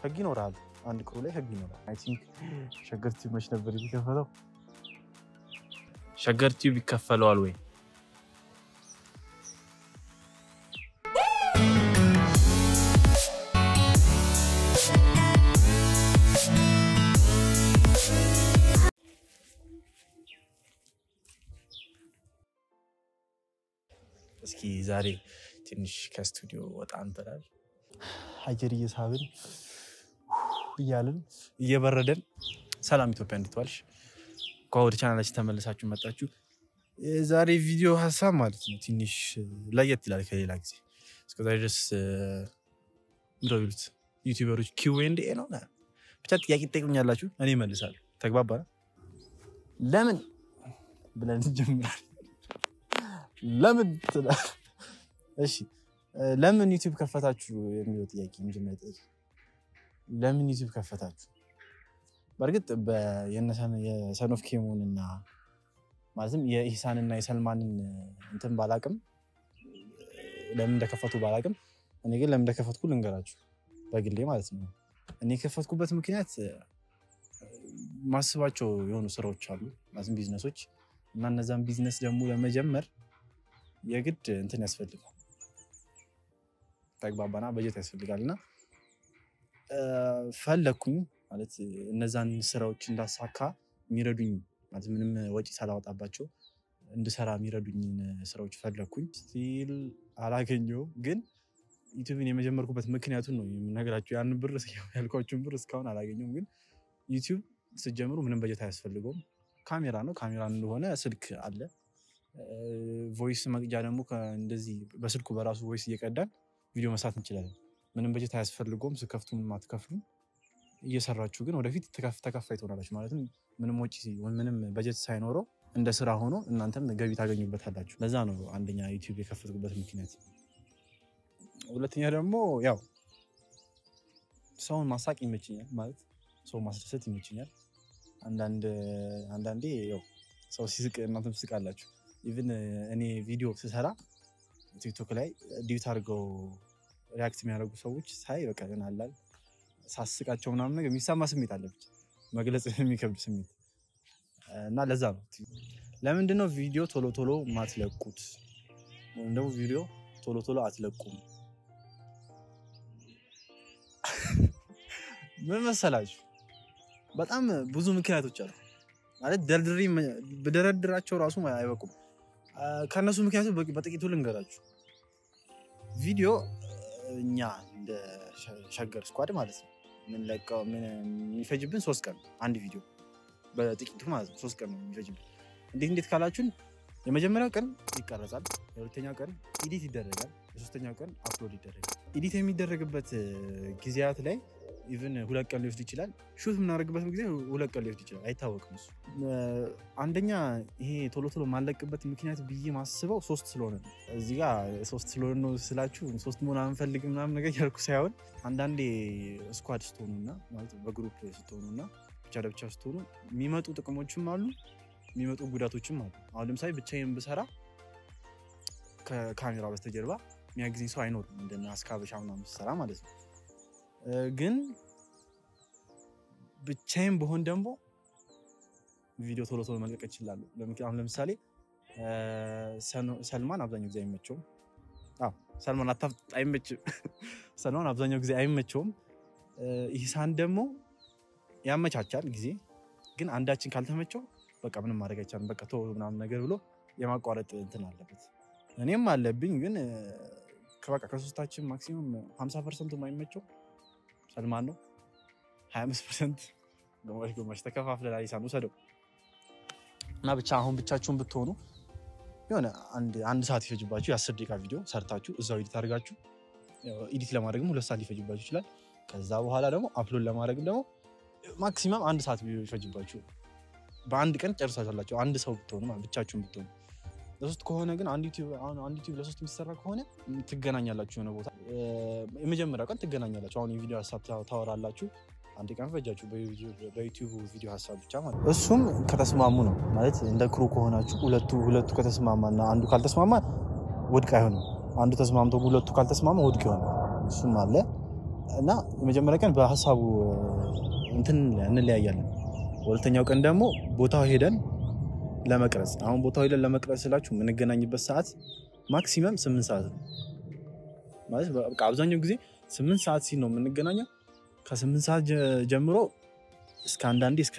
ህግ ይኖራል። አንድ ክሩ ላይ ህግ ይኖራል። አይ ቲንክ ሸገር ቲዩብ መች ነበር የሚከፈለው? ሸገር ቲዩብ ይከፈለዋል ወይ? እስኪ ዛሬ ትንሽ ከስቱዲዮ ወጣ እንበላል። አየር እየሳብን እያልን እየበረደን። ሰላም ኢትዮጵያ፣ እንዴት ዋልሽ? እንኳን ወደ ቻናላችን ተመልሳችሁ መጣችሁ። የዛሬ ቪዲዮ ሀሳብ ማለት ነው ትንሽ ለየት ይላል ከሌላ ጊዜ። እስከዛሬ ድረስ ምንድን ነው የሚሉት ዩቲዩበሮች ኪው ኤንድ ኤ ነው ብቻ ጥያቄ ትጠይቁኛላችሁ፣ እኔ እመልሳለሁ። ተግባባ? ለምን ብለን እንጀምራለን። ለምን ትላለህ? እሺ ለምን ዩቲዩብ ከፈታችሁ የሚለው ጥያቄ መጀመሪያ ጥያቄ ለምን ዩቲዩብ ከፈታችሁ? በእርግጥ የሰኖፍ ኬሞን እና ማለትም የኢሳንና የሰልማንን እንትን ባላቅም ለምን እንደከፈቱ ባላቅም፣ እኔ ግን ለምን እንደከፈትኩ ልንገራችሁ በግሌ ማለት ነው። እኔ የከፈትኩበት ምክንያት ማስባቸው የሆኑ ስራዎች አሉ ማለትም ቢዝነሶች እና እነዛን ቢዝነስ ደግሞ ለመጀመር የግድ እንትን ያስፈልጋል ተግባባና በጀት ያስፈልጋል እና ፈለግኩኝ ማለት እነዛን ስራዎች እንዳሳካ የሚረዱኝ ማለት ምንም ወጪ ሳላወጣባቸው እንድሰራ የሚረዱኝን ስራዎች ፈለግኩኝ። ስቲል አላገኘሁም፣ ግን ዩቲዩብን የመጀመርኩበት ምክንያቱን ነው የምነግራቸው። ያንን ብር ያልኳችሁን ብር እስካሁን አላገኘሁም። ግን ዩቲዩብ ስትጀምሩ ምንም በጀት አያስፈልገውም። ካሜራ ነው። ካሜራ እንደሆነ ስልክ አለ። ቮይስ መቅጃ ደግሞ እንደዚህ በስልኩ በራሱ ቮይስ እየቀዳን ቪዲዮ መስራት እንችላለን። ምንም በጀት አያስፈልገውም። ስከፍቱ ምንም አትከፍሉም። እየሰራችሁ ግን ወደፊት ተከፋይ ትሆናላችሁ። ማለትም ምንም ወጪ ምንም በጀት ሳይኖረው እንደ ስራ ሆኖ እናንተም ገቢ ታገኙበታላችሁ። ለዛ ነው አንደኛ ዩቲዩብ የከፈትኩበት ምክንያት። ሁለተኛ ደግሞ ያው ሰውን ማሳቅ ይመችኛል፣ ማለት ሰው ማስደሰት ይመችኛል። አንዳንዴ ያው ሰው ሲስቅ እናንተም ትስቃላችሁ። ኢቭን እኔ ቪዲዮ ስሰራ ቲክቶክ ላይ ዲዩት አድርገው ሪያክት የሚያደርጉ ሰዎች ሳይ በቃ ይሆናላል ሳስቃቸው ምናምን ነገር የሚሰማ ስሜት አለ፣ ብቻ መግለጽ የሚከብድ ስሜት እና ለዛ ነው። ለምንድን ነው ቪዲዮ ቶሎ ቶሎ ማትለቁት? ወይም ደግሞ ቪዲዮ ቶሎ ቶሎ አትለቁም? ምን መሰላችሁ? በጣም ብዙ ምክንያቶች አሉ። ማለት ደርድሬ ብደረድራቸው ራሱ አይበቁም። ከእነሱ ምክንያቱ በጥቂቱ ልንገራችሁ። ቪዲዮ እኛ እንደ ሸገር ስኳድ ማለት ነው የምንለቀው የሚፈጅብን ሶስት ቀን አንድ ቪዲዮ በጥቂቱ ማለት ነው ሶስት ቀን ነው የሚፈጅብን። እንዴት እንዴት ካላችሁን የመጀመሪያው ቀን ይቀረጻል፣ የሁለተኛው ቀን ኢዲት ይደረጋል፣ የሶስተኛው ቀን አፕሎድ ይደረጋል። ኢዲት የሚደረግበት ጊዜያት ላይ ኢቭን ሁለት ቀን ሊወስድ ይችላል። ሹት የምናደርግበት ጊዜ ሁለት ቀን ሊወስድ ይችላል። አይታወቅም እሱ። አንደኛ ይሄ ቶሎ ቶሎ ማለቅበት ምክንያት ብዬ ማስበው ሶስት ስለሆነ ነው። እዚህ ጋ ሶስት ስለሆነ ነው ስላችሁ ሶስት መሆን አንፈልግ ምናምን ነገር ያልኩ ሳይሆን አንዳንዴ ስኳድ ስትሆኑና ማለት በግሩፕ ስትሆኑና ብቻ ለብቻ ስትሆኑ የሚመጡ ጥቅሞችም አሉ፣ የሚመጡ ጉዳቶችም አሉ። አሁን ለምሳሌ ብቻዬን ብሰራ ከካሜራ በስተጀርባ የሚያግዘኝ ሰው አይኖርም፣ እንደና አስካበሻ ምናምን ስሰራ ማለት ነው። ግን ብቻዬን በሆን ደግሞ ቪዲዮ ቶሎ ቶሎ መልቀቅ እችላለሁ። አሁን ለምሳሌ ሰልማን አብዛኛው ጊዜ አይመቸውም። ሰልማን አይመችም። ሰልማን አብዛኛው ጊዜ አይመቸውም። ኢሳን ደግሞ ያመቻቻል ጊዜ፣ ግን አንዳችን ካልተመቸው በቃ ምንም ማድረግ አይቻልም። በቃ ቶ ምናምን ነገር ብሎ የማቋረጥ እንትን አለበት። እኔም አለብኝ። ግን በቃ ከሶስታችን ማክሲመም ሀምሳ ፐርሰንቱ የማይመቸው ሰልማን ነው። ሀያ አምስት ፐርሰንት ግማሽ ግማሽ ተከፋፍለን ኢሳን ውሰደው እና ብቻ አሁን ብቻችሁን ብትሆኑ የሆነ አንድ ሰዓት ይፈጅባችሁ የአስር ደቂቃ ቪዲዮ ሰርታችሁ እዛው ኤዲት አድርጋችሁ ኤዲት ለማድረግም ሁለት ሰዓት ሊፈጅባችሁ ይችላል። ከዛ በኋላ ደግሞ አፕሎድ ለማድረግም ደግሞ ማክሲመም አንድ ሰዓት ይፈጅባችሁ በአንድ ቀን ጨርሳላችሁ። አንድ ሰው ብትሆኑ ብቻችሁን ብትሆኑ። ለሶስት ከሆነ ግን አንድ ዩቲዩብ ለሶስት የሚሰራ ከሆነ ትገናኛላችሁ የሆነ ቦታ የመጀመሪያው ቀን ትገናኛላችሁ። አሁን የቪዲዮ ሀሳብ ታወራላችሁ። አንድ ቀን ፈጃችሁ በዩቲዩብ ቪዲዮ ሀሳብ ብቻ ማለት ነው። እሱም ከተስማሙ ነው ማለት እንደ ክሩ ከሆናችሁ ሁለቱ ሁለቱ ከተስማማና አንዱ ካልተስማማ ውድቅ አይሆንም። አንዱ ተስማምቶ ሁለቱ ካልተስማማ ውድቅ ይሆናል። እሱም አለ። እና የመጀመሪያ ቀን በሀሳቡ እንትን እንለያያለን። በሁለተኛው ቀን ደግሞ ቦታው ሄደን ለመቅረጽ አሁን ቦታው ሄደን ለመቅረጽ ስላችሁ የምንገናኝበት ሰዓት ማክሲመም ስምንት ሰዓት ነው። ማለት በቃ አብዛኛው ጊዜ ስምንት ሰዓት ሲል ነው የምንገናኘው። ከስምንት ሰዓት ጀ- ጀምሮ እስከ አንዳንዴ እስከ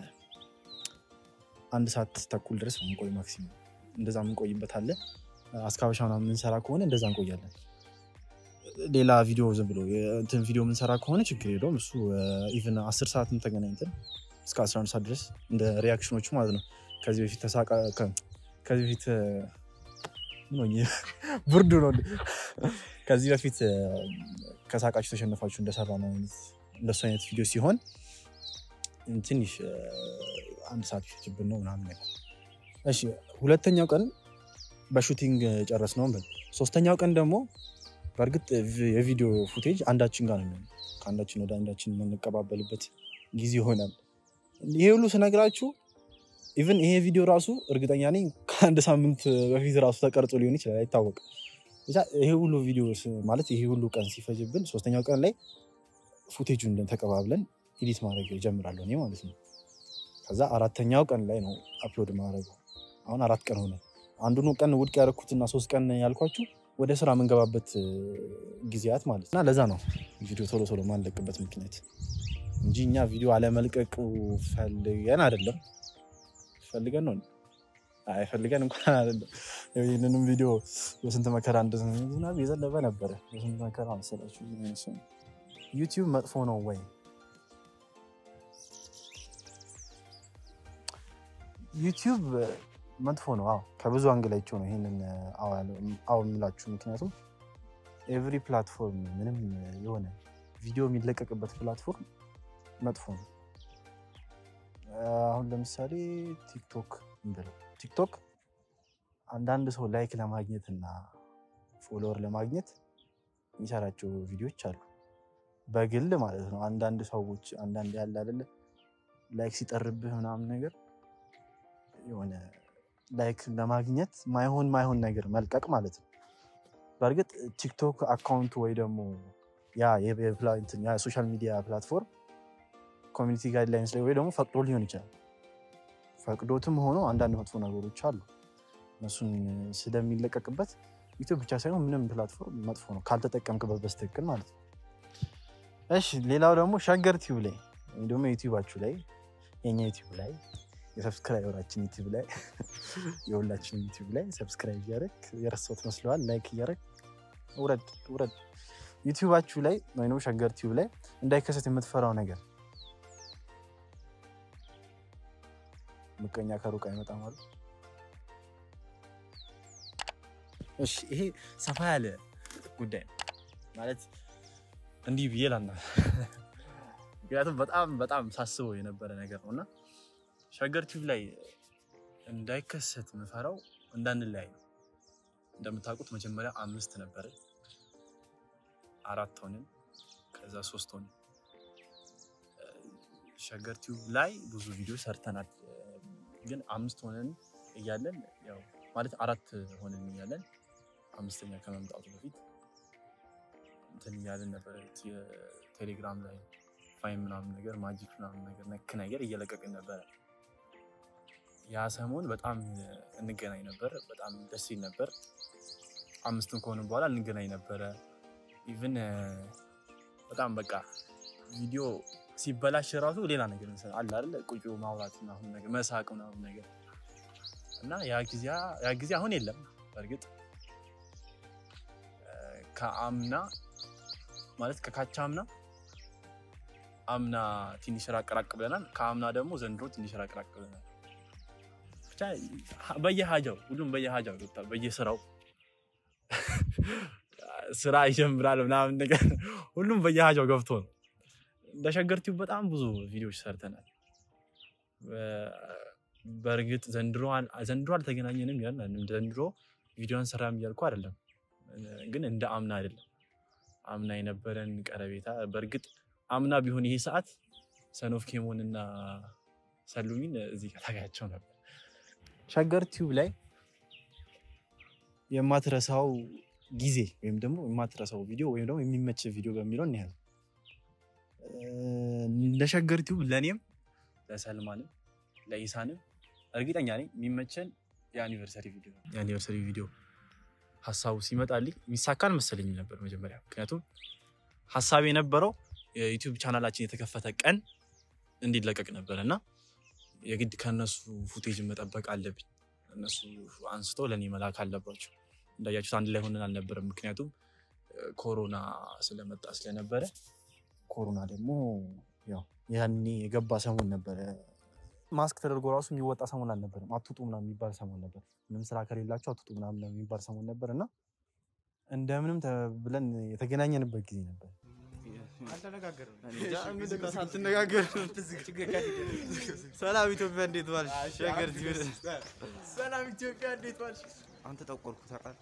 አንድ ሰዓት ተኩል ድረስ ነው የምንቆይ ማክሲመም። እንደዛ የምንቆይበት አለ። አስካበሻ ምናምን የምንሰራ ከሆነ እንደዛ እንቆያለን። ሌላ ቪዲዮ ዝም ብሎ እንትን ቪዲዮ የምንሰራ ከሆነ ችግር የለውም። እሱ ኢቨን አስር ሰዓትም ተገናኝተን እስከ 11 ሰዓት ድረስ እንደ ሪያክሽኖቹ ማለት ነው። ከዚህ በፊት ተሳቃ ከ- ከዚህ በፊት ምን ሆኜ ብርዱ ነው። እንዴ? ከዚህ በፊት ከሳቃችሁ ተሸነፋችሁ እንደሰራ ነው አይነት እንደሱ አይነት ቪዲዮ ሲሆን ትንሽ አንድ ሰዓት ፊችብን ነው ምናምን ነገር። እሺ ሁለተኛው ቀን በሹቲንግ ጨረስ ነው በል። ሶስተኛው ቀን ደግሞ በእርግጥ የቪዲዮ ፉቴጅ አንዳችን ጋር ነው የሚሆነው። ከአንዳችን ወደ አንዳችን የምንቀባበልበት ጊዜ ይሆናል። ይሄ ሁሉ ስነግራችሁ ኢቭን ይሄ ቪዲዮ ራሱ እርግጠኛ ነኝ ከአንድ ሳምንት በፊት ራሱ ተቀርጾ ሊሆን ይችላል፣ አይታወቅም። ብቻ ይሄ ሁሉ ቪዲዮ ስ- ማለት ይሄ ሁሉ ቀን ሲፈጅብን ሶስተኛው ቀን ላይ ፉቴጁን ተቀባብለን ኤዲት ማድረግ ጀምራለሁ እኔ ማለት ነው። ከዛ አራተኛው ቀን ላይ ነው አፕሎድ ማድረገው። አሁን አራት ቀን ሆነ። አንዱን ቀን ውድቅ ያደረኩትና ሶስት ቀን ያልኳችሁ ወደ ስራ የምንገባበት እ, ጊዜያት ማለት እና ለዛ ነው ቪዲዮ ቶሎ ቶሎ ማንለቅበት ምክንያት እንጂ እኛ ቪዲዮ አለመልቀቁ ፈልገን አይደለም። ፈልገን ነው አይ ፈልገን እንኳን አይደለም። ይህንንም ቪዲዮ በስንት መከራ እንደ ዝናብ የዘነበ ነበረ። በስንት መከራ መሰላችሁ። ዩቲዩብ መጥፎ ነው ወይ? ዩቲዩብ መጥፎ ነው። አዎ ከብዙ አንግላቸው ነው ይሄንን አዎ ያለው- አዎ የምላችሁ። ምክንያቱም ኤቭሪ ፕላትፎርም ምንም የሆነ ቪዲዮ የሚለቀቅበት ፕላትፎርም መጥፎ ነው። አሁን ለምሳሌ ቲክቶክ እንበለው። ቲክቶክ አንዳንድ ሰው ላይክ ለማግኘት እና ፎሎወር ለማግኘት የሚሰራቸው ቪዲዮዎች አሉ። በግል ማለት ነው። አንዳንድ ሰዎች አንዳንድ ያለ አይደለ ላይክ ሲጠርብህ ምናምን ነገር የሆነ ላይክ ለማግኘት ማይሆን ማይሆን ነገር መልቀቅ ማለት ነው። በእርግጥ ቲክቶክ አካውንቱ ወይ ደግሞ ያ የፕላ- እንትን ያ የሶሻል ሚዲያ ፕላትፎርም ኮሚኒቲ ጋይድላይንስ ላይ ወይ ደግሞ ፈቅዶ ሊሆን ይችላል። ፈቅዶትም ሆኖ አንዳንድ መጥፎ ነገሮች አሉ። እነሱን ስለሚለቀቅበት ዩቲዩብ ብቻ ሳይሆን ምንም ፕላትፎርም መጥፎ ነው ካልተጠቀምክበት በስትክክል ማለት ነው። እሺ ሌላው ደግሞ ሸገር ቲዩብ ላይ ወይም ደግሞ ዩቲዩባችሁ ላይ የኛ ዩቲዩብ ላይ የሰብስክራይበራችን ዩቲዩብ ላይ የሁላችን ዩቲዩብ ላይ ሰብስክራይብ እያደረግ የረሳሁት መስለዋል። ላይክ እያደረግ ውረድ ውረድ። ዩቲዩባችሁ ላይ ወይም ደግሞ ሸገር ቲዩብ ላይ እንዳይከሰት የምትፈራው ነገር ምቀኛ ከሩቅ አይመጣም አሉ። እሺ ይሄ ሰፋ ያለ ጉዳይ ነው ማለት እንዲህ ብዬ ላና ምክንያቱም በጣም በጣም ሳስበው የነበረ ነገር ነው እና ሸገር ቲዩብ ላይ እንዳይከሰት ምፈራው እንዳንለያይ ነው። እንደምታውቁት መጀመሪያ አምስት ነበረ፣ አራት ሆንን፣ ከዛ ሶስት ሆንን። ሸገር ቲዩብ ላይ ብዙ ቪዲዮ ሰርተናል፣ ግን አምስት ሆነን እያለን ያው ማለት አራት ሆነን እያለን አምስተኛ ከመምጣቱ በፊት እንትን እያለን ነበረ ቴሌግራም ላይ ፋይን ምናምን ነገር ማጂክ ምናምን ነገር ነክ ነገር እየለቀቅን ነበረ። ያ ሰሞን በጣም እንገናኝ ነበር። በጣም ደስ ይል ነበር። አምስትም ከሆነ በኋላ እንገናኝ ነበረ። ኢቭን በጣም በቃ ቪዲዮ ሲበላሽ ራሱ ሌላ ነገር እንሰራ አለ አይደለ ቁጭ ማውራት ምናምን ነገር መሳቅ ምናምን ነገር እና ያ ጊዜ ያ ጊዜ አሁን የለም። በእርግጥ ከአምና ማለት ከካቻ አምና አምና ትንሽ ራቅ ራቅ ብለናል። ከአምና ደግሞ ዘንድሮ ትንሽ ራቅ ራቅ ብለናል። ብቻ በየሀጃው ሁሉም በየሀጃው ገብቷል። በየስራው ስራ ይጀምራል ምናምን ነገር ሁሉም በየሀጃው ገብቶ ነው። እንደ ሸገር ቲዩብ በጣም ብዙ ቪዲዮዎች ሰርተናል። በእርግጥ ዘንድሮ ዘንድሮ አልተገናኘንም ያን ዘንድሮ ቪዲዮ አንሰራም እያልኩ አይደለም፣ ግን እንደ አምና አይደለም። አምና የነበረን ቀረቤታ በእርግጥ አምና ቢሆን ይሄ ሰዓት ሰኖፍ ኬሞን እና ሰሉሚን እዚህ ጋር ታጋያቸው ነበር። ሸገር ቲዩብ ላይ የማትረሳው ጊዜ ወይም ደግሞ የማትረሳው ቪዲዮ ወይም ደግሞ የሚመች ቪዲዮ በሚለው እንያዝ። እንደ ሸገር ቲዩብ ለእኔም ለሰልማንም ለኢሳንም እርግጠኛ ነኝ የሚመቸን የአኒቨርሰሪ ቪዲዮ ነው። የአኒቨርሰሪ ቪዲዮ ሀሳቡ ሲመጣልኝ የሚሳካል መሰለኝ ነበር መጀመሪያ። ምክንያቱም ሀሳብ የነበረው የዩቲዩብ ቻናላችን የተከፈተ ቀን እንዲለቀቅ ነበር እና የግድ ከእነሱ ፉቴጅ መጠበቅ አለብኝ። እነሱ አንስቶ ለእኔ መላክ አለባቸው። እንዳያችሁት አንድ ላይ ሆነን አልነበረም። ምክንያቱም ኮሮና ስለመጣ ስለነበረ ኮሮና ደግሞ ያው ያኔ የገባ ሰሞን ነበረ። ማስክ ተደርጎ ራሱ የሚወጣ ሰሞን አልነበረም። አትውጡ ምናምን የሚባል ሰሞን ነበር። ምንም ስራ ከሌላቸው አትውጡ ምናምን የሚባል ሰሞን ነበር እና እንደምንም ብለን የተገናኘንበት ጊዜ ነበር። ሰላም ኢትዮጵያ እንዴት ዋልሽ? ሸገር ቲቪ ሰላም ኢትዮጵያ እንዴት ዋልሽ? አንተ ጠቆርኩ ታውቃለህ።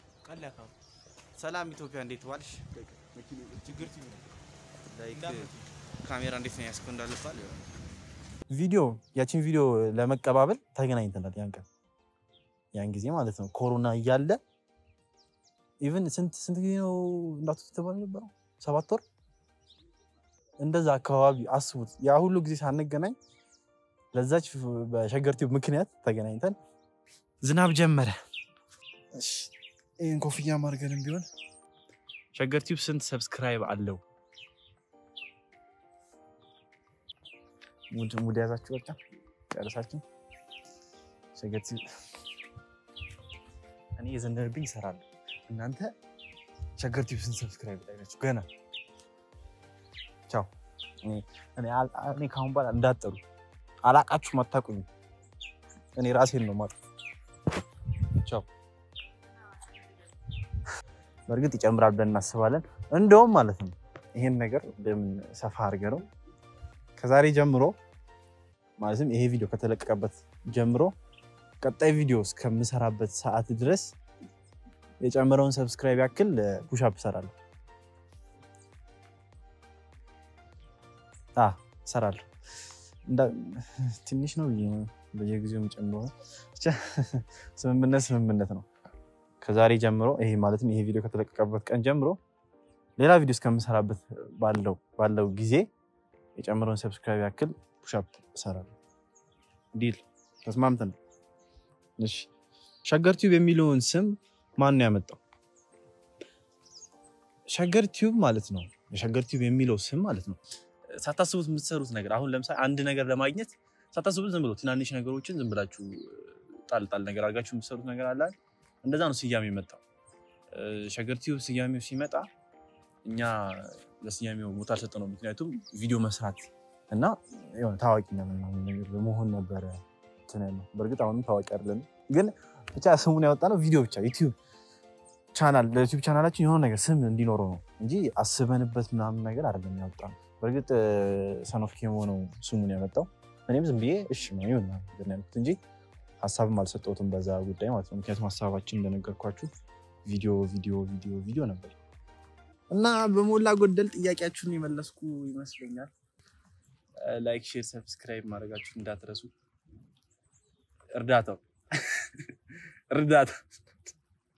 ሰላም ኢትዮጵያ እንዴት ዋልሽ? ችግር ቲቪ ላይክ ካሜራ እንዴት ነው ያስከው እንዳልባል ቪዲዮ ያችን ቪዲዮ ለመቀባበል ተገናኝተናል። ያን ቀን ያን ጊዜ ማለት ነው ኮሮና እያለ ኢቭን ስንት ስንት ጊዜ ነው እንዳቱ ተባለ ነበረው ሰባት ወር እንደዛ አካባቢ አስቡት። ያ ሁሉ ጊዜ ሳንገናኝ ለዛች በሸገር ቲዩብ ምክንያት ተገናኝተን ዝናብ ጀመረ። እሺ፣ ይህን ኮፍያ ማድረግንም ቢሆን ሸገር ቲዩብ ስንት ሰብስክራይብ አለው? ሙድ ሙድ ያዛችሁ በቃ ጨርሳችሁ። ሸገር ቲዩብ እኔ የዘነበብኝ ይሰራለሁ። እናንተ ሸገር ቲዩብ ስንት ሰብስክራይብ ላይ ናችሁ? ገና ቻው። እኔ አል- እኔ ካሁን በኋላ እንዳጠሩ አላቃችሁም፣ አታውቁኝም። እኔ ራሴን ነው ማጥ ቻው። በእርግጥ ይጨምራል ብለን እናስባለን። እንደውም ማለት ነው ይሄን ነገር በምን ሰፋ አድርገ ነው ከዛሬ ጀምሮ ማለትም ይሄ ቪዲዮ ከተለቀቀበት ጀምሮ ቀጣይ ቪዲዮ እስከምሰራበት ሰዓት ድረስ የጨመረውን ሰብስክራይብ ያክል ፑሻፕ እሰራለሁ አ እሰራለሁ። እንዳ- ትንሽ ነው ብዬ ነው በየጊዜው የምጨምረው ነው። ብቻ ስምምነት ስምምነት ነው። ከዛሬ ጀምሮ ይሄ ማለትም ይሄ ቪዲዮ ከተለቀቀበት ቀን ጀምሮ ሌላ ቪዲዮ እስከምሰራበት ባለው ባለው ጊዜ የጨመረውን ሰብስክራይብ ያክል ፑሻፕ እሰራለሁ። ዲል ተስማምተን። እሺ ሸገር ቲዩብ የሚለውን ስም ማን ነው ያመጣው? ሸገር ቲዩብ ማለት ነው። የሸገር ቲዩብ የሚለው ስም ማለት ነው ሳታስቡት የምትሰሩት ነገር አሁን ለምሳሌ አንድ ነገር ለማግኘት ሳታስቡት ዝም ብሎ ትናንሽ ነገሮችን ዝም ብላችሁ ጣል ጣል ነገር አድርጋችሁ የምትሰሩት ነገር አለ አይደል? እንደዛ ነው ስያሜ የመጣው። ሸገር ቲዩብ ስያሜው ሲመጣ እኛ ለስያሜው ቦታ አልሰጠነው። ምክንያቱም ቪዲዮ መስራት እና የሆነ ታዋቂ ምናምን ነገር ለመሆን ነበረ እንትን ያልነው። በእርግጥ አሁንም ታዋቂ አይደለም፣ ግን ብቻ ስሙን ያወጣ ነው ቪዲዮ ብቻ ዩቲዩብ ቻናል ለዩቲዩብ ቻናላችን የሆነ ነገር ስም እንዲኖረው ነው እንጂ አስበንበት ምናምን ነገር አይደለም ያወጣ ነው። በእርግጥ ሰኖፍ ኬሞ ነው ስሙን ያመጣው። እኔም ዝም ብዬ እሺ ነው ይሁን ነገር ነው ያልኩት እንጂ ሀሳብም አልሰጠሁትም በዛ ጉዳይ ማለት ነው። ምክንያቱም ሀሳባችን እንደነገርኳችሁ ቪዲዮ ቪዲዮ ቪዲዮ ቪዲዮ ነበር እና በሞላ ጎደል ጥያቄያችሁን የመለስኩ ይመስለኛል። ላይክ፣ ሼር፣ ሰብስክራይብ ማድረጋችሁን እንዳትረሱ። እርዳታው እርዳታ